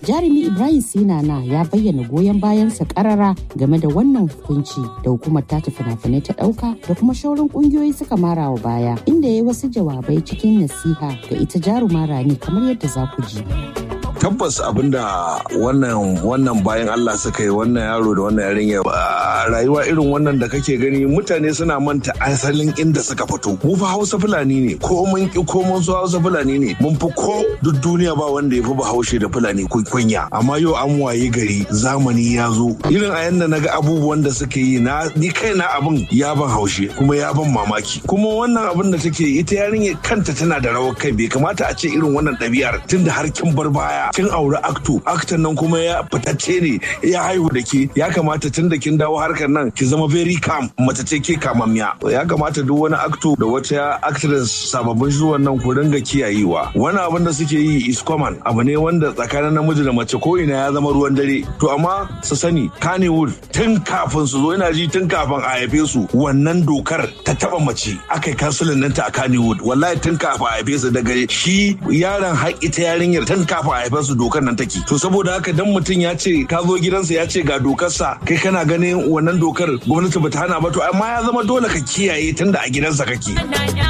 Jarumi Ibrahim Sinana ya bayyana goyon bayansa karara game da wannan hukunci da hukumar tace fina-finai ta ɗauka da kuma shauran ƙungiyoyi suka mara wa baya inda ya yi wasu jawabai cikin nasiha ga ita jaruma Rani kamar yadda za ku ji. tabbas abinda wannan wannan bayan Allah suka yi wannan yaro da wannan yarinya rayuwa irin wannan da kake gani mutane suna manta asalin inda suka fito mu fa Hausa Fulani ne ko mun ki ko mun so Hausa Fulani ne mun fi ko duk duniya ba wanda ya fi Bahaushe da Fulani kunya amma yau an waye gari zamani ya zo irin a yanda naga abubuwan da suke yi na ni kaina abin ya ban haushe kuma ya ban mamaki kuma wannan abin da take ita yarinya kanta tana da rawar kai bai kamata a ce irin wannan ɗabi'ar tunda har kin bar baya kin aure akto aktan nan kuma ya fitacce ne ya haihu da ke ya kamata tun da kin dawo harkar nan ki zama very calm mace ce ke kamammiya ya kamata duk wani akto da wata actress sababbin zuwan nan ku ringa kiyayewa wani abin da suke yi is common abu ne wanda tsakanin namiji da mace ko ina ya zama ruwan dare to amma su sani Kannywood tun kafin su zo ina ji tun kafin a haife su wannan dokar ta taba mace aka yi kansulin nan ta a Kannywood wallahi tun kafin a haife su daga shi yaron haƙi ta yarinyar tun kafin a haife su dokar nan take to saboda haka dan mutum ya ce ka zo gidansa ya ce ga dokarsa kai kana ganin wannan dokar gwamnati bata hana ba to amma ya zama dole ka kiyaye tunda a gidansa kake